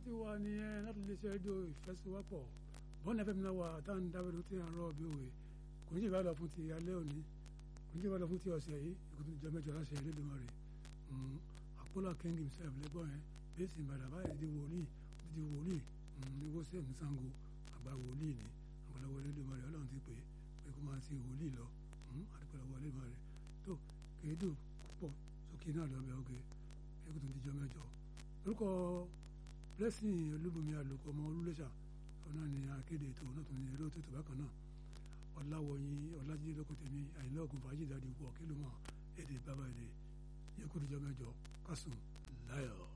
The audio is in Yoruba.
ti wà nìyẹn láti lè ṣe rédíò ìfẹsíwápọ̀ bọ́ọ̀nù fm náà wà tá à ń dábẹ́rẹ́ tí à ń rọ̀ bí òwe kò ní jẹ́ ìbá lọ fún ti alẹ́ òní kò ní jẹ́ ìbá lọ fún ti ọ̀sẹ̀ yìí ìkùtù ìjọ mẹ́jọ láṣẹ Elédùmarè àpọ́lá king himself lẹ́gbọ́n yẹn bẹ́ẹ̀sì ìbàdàn báyìí di wòlíì di wòlíì ní wọ́sẹ̀ ní Ṣàngó àgbà wòlíì ni àgbàlagbà Elédùmarè ọlọ́run ti pè é pé kó máa ti wòlíì lọ àdúgbàlagbà Elédùmarè tó kéédù púpọ̀ sókè náà lọ́bẹ̀ ọ̀gẹ̀ ìkùtù ìjọ mẹ́jọ orúkọ blessing olúbomi àlùkò ọmọ olúléṣà ọ̀nà ni akéde ètò náà tún ní eré òtútù bákan náà ọ̀làwọ̀yìn ọ̀làjídé lókòtèmí àyìnlá ògùn fàájì dáadé wọ̀ kí ló mọ̀ èdè bàbá èdè yẹ kó dijọ́ mẹ́jọ kásùn láyọ̀.